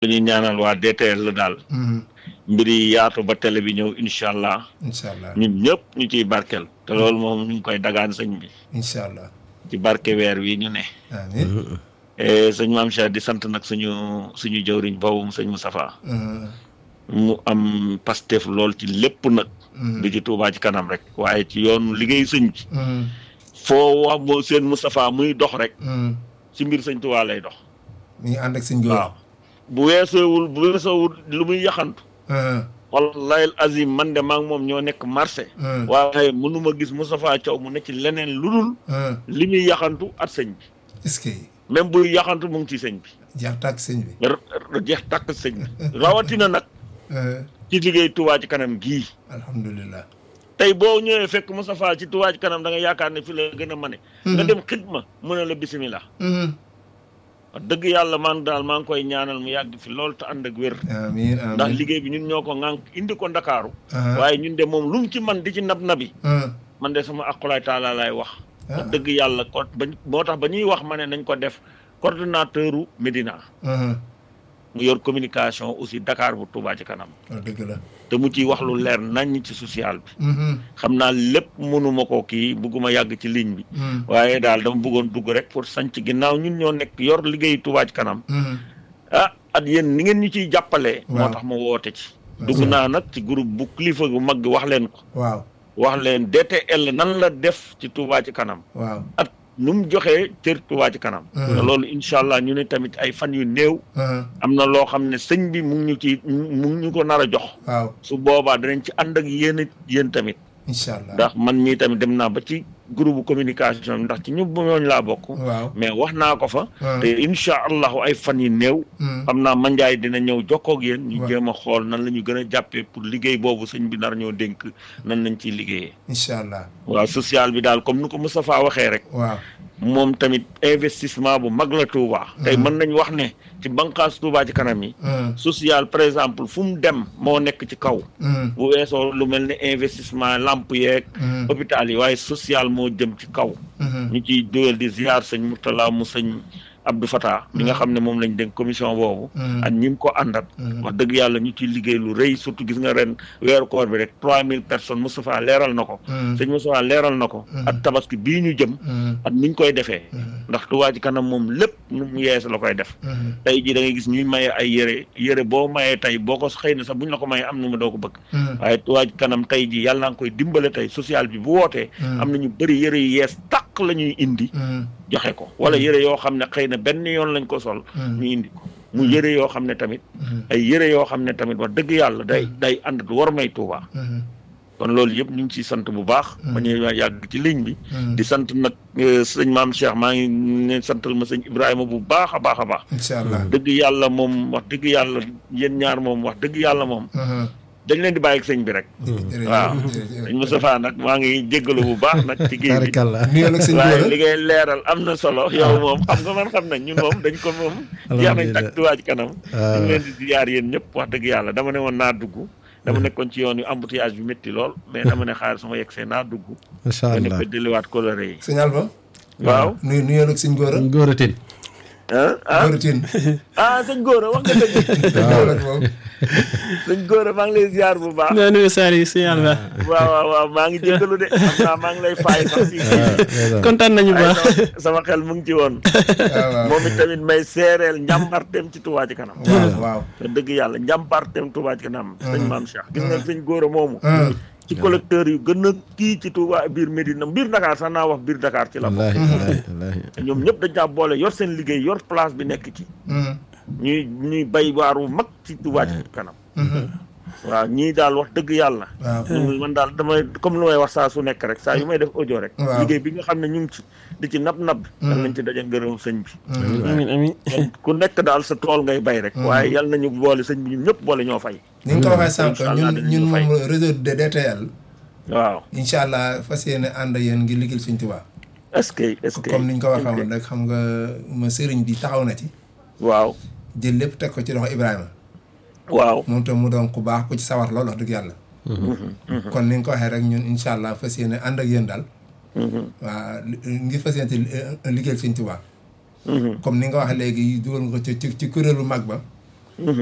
dañuy ñaanal waa DTL la daal mbir yi yaatu ba télé bi ñëw incha allah incha allah ñun ñëpp ñu ciy barkel te loolu moom ñu ngi koy dagaan sëñ bi incha allah ci barke weer wi ñu ne amiin Eh, sëñ maam Cheikh di sant nag suñu suñu jëwriñ boobu sëñ Moustapha mu am pastef lool ci lépp nag du ci Touba ci kanam rek waaye ci yoonu liggéey sëñ bi foo wax moo seen Moustapha muy dox rek ci mbir sëñ Touba lay dox mi ngi ànd ak sëñ góor waaw bu weesoowul bu weesoowul lu muy yaxantu wallahi azim man de maa ngi moom ñoo nekk marché waaye mënuma gis Moustapha Thiaw mu ne ci leneen lu dul li muy yaxantu at sëñ bi est-ce que même buy yaxantu mu ngi ci sëñ bi jeex tàkk sëñ bi r- r- jeex tàkk sëñ bi rawatina nag ci liggéey Touba ci kanam gii alhamdulilah tey boo ñëwee fekk Moustapha ci Touba ci kanam da nga yaakaar ne fi la gën a mane nga dem xidma mu ne la bisimilah wax dëgg yàlla man daal maa ngi koy ñaanal mu yàgg fi loolu te ànd ak wér amiin ndax amiin liggéey bi ñun ñoo ko ŋànk indi ko ndakaaru Ah. waaye ñun de moom lu mu ci man di ci nab nabi ah man de sama aqulaay taala laay wax Ah. wax dëgg yàlla ko ba moo tax ba ñuy wax ma ne nañ ko def coordonnateur u Médina ah mu yor communication aussi Dakar bu Touba ci kanam wax dëgg la te mu ciy wax lu leer nañ ci social bi Mhm, xam naa lépp mënuma ko kii bugguma yàgg ci ligne bi mhm, waaye daal dama bëggoon dugg rek pour sanc ginnaaw ñun ñoo nekk yor liggéey Touba ci kanam mhm. ah at yéen ni ngeen ñu ciy jàppalee moo Waaw. tax ma woote ci Waaw. dugg naa nag ci groupe bu kilifa gu mag gi wax leen ko waaw wax leen DTL nan la def ci Touba ci kanam waaw at nu mu joxee cër Touba ci kanam Mhm. te loolu incha allah ñu ne tamit ay fan yu néew ah am na loo xam ne sëñ bi mu ngi ñu ci mu ngi ñu ko nar a jox waaw su boobaa danañ ci ànd ak yéen it yéen tamit incha allah ndax man mii tamit dem naa ba ci groupe communication bi ndax ci ñu ñooñ laa bokk waaw mais wax naa ko fa ah, te incha allahu ay fan yu néew mhm, xam naa manjaay dina ñëw jokkoo ak yéen ñu Waaw. jéem a xool nan la ñu gën a jàppee pour liggéey boobu sëñ bi nar ñoo dénk nan lañ ciy liggéeyee incha allah waaw social bi daal comme ni ko Moustapha waxee rek waaw moom tamit investissement bu mag la Touba tey mën nañ wax ne ci banqaas Touba ci kanam yi ah, social par exemple fu mu dem moo nekk ci kaw mhm, bu weesoo lu mel ne investissement lamp yeeg mhm, hôpital yi waaye social moo jëm ci kaw mhm. ñu ciy doyal di ziar sëñ Mourtala mu sëñ Abdou Fatah mi nga xam ne moom lañ dénk commission boobu Mhm. ak ñi mu ko àndat Mhm. wax dëgg yàlla ñu ciy liggéey lu rëy surtout gis nga ren weeru koor bi rek trois mille personnes Moustapha leeral na ko Mhm. sëñ Moustapha leeral na ko Mhm. ak tabaski bii ñu jëm Mhm, ak niñ koy defee mhm, ndax Touba ci kanam moom lépp nu mu yees la koy def mhm, tey jii da ngay gis ñuy maye ay yére yére boo mayee tey boo ko xëy na sax buñ la ko mayee am na ma doo ko bëgg mhm, waaye Touba ci kanam tey jii yàlla naa koy dimbale tey social bi bu wootee Mhm. am na ñu bëri yére yu yees tàq la ñuy indi mhm, joxe ko wala yére yoo xam ne xëy na benn yoon lañ ko sol Mhm. ñu indi ko mu yére yoo xam ne tamit mhm, ay yére yoo xam ne tamit wax dëgg yàlla day day ànd du war may Touba mhm, kon loolu yëpp ñu ngi ciy sant bu baax ba ñu yàgg ci ligne bi mhm. di sant nag eh, sëñ maam Cheikh maa ngi ne santal ma sëñ Ibrahima bu baax a baax a baax incha allah dëgg yàlla moom wax dëgg yàlla yéen ñaar moom wax dëgg yàlla moom Mhm. dañ leen di bàyyi ak sëñ bi rek jërëjëf, waaw jërëjëf. sëñ Moustapha nag maa ngi jéggalu bu baax nag ci kii bi Barakallah. nuyoo ak sëñ waaye Gora li ngay leeral am na solo yow moom xam nga man xam nañ ñun moom dañ ko moom jeex nañ tak Touba ci kanam ñu ngi leen di ziyaar yéen ñëpp wax dëgg yàlla dama ne woon naa dugg dama nekkoon ci yoon yu embouteillage bi métti lool mais dama ne xaar sama yegg see naa dugg macha nga ne allah ko delluwaat coloré yi sëñ Alba waaw nuyu nuyoo ak sëñ Gora Gora Tine ah ah Gora Tine ah sëñ Gora wax nga dëgg Gora moom sëñ Gora maa ngi lay ziyaar bu baax nga nuyu Saliou si yàlla waaw waaw waaw maa ngi jéggalu de xam naa maa ngi lay faay sax si kontaan nañu bu ay baax sama- sama xel mu ngi ci woon waaw waaw moom it tamit may seereel njàmbarteem ci Touba ci kanam waaw waaw te dëgg yàlla njàmbarteem Touba ci kanam sëñ maam Cheikh gis nga sëñ Gora moomu Mhm. ci collecteur yu gën a kii ci Touba biir Médina biir Dakar sax naa wax biir Dakar ci la bokk wallaahi wallaahi wallaahi ñoom ñëpp dañ caa boole yor seen liggéey yor place bi nekk ci Mhm. ñuy ñuy bay waaru mag ci Touba ci kanam Mhm. waaw ñii daal wax dëgg yàlla waaw ñu man daal damay comme lu may wax saa su nekk rek saa yu may def audio rek Waaw. liggéey bi nga xam ne ñu ngi ci di ci nab nab dal nañ ci daje ngërëm sëñ bi amin amin kon ku nekk daal sa tool ngay bay rek waaye yal nañu boole sëñ bi ñun ñëpp boole ñoo fay ni nga ko waxee sànq Incha allah ñun dinañu ñun fay. moom réseau de DTL waaw incha allah fas yéene ànd ak yéen ngir liggéeyal Sëñ Tuubaa est-ce que est-ce que comme ni ñu ko waxee woon rek xam nga ma sëriñ bi taxaw na ci waaw jël lépp teg ko ci loxo Ibrahima waaw moom tam mu doon ku baax ku ci sawar lool wax dëgg yàlla kon ni nga ko waxee rek ñun incha allah fas yéene ànd ak yéen daal waaw ngir fas yéene ci liggéeyal Sëñ Tuubaa comme ni nga waxee léegi dugal nga ko ci ci ci kuréelu mag ba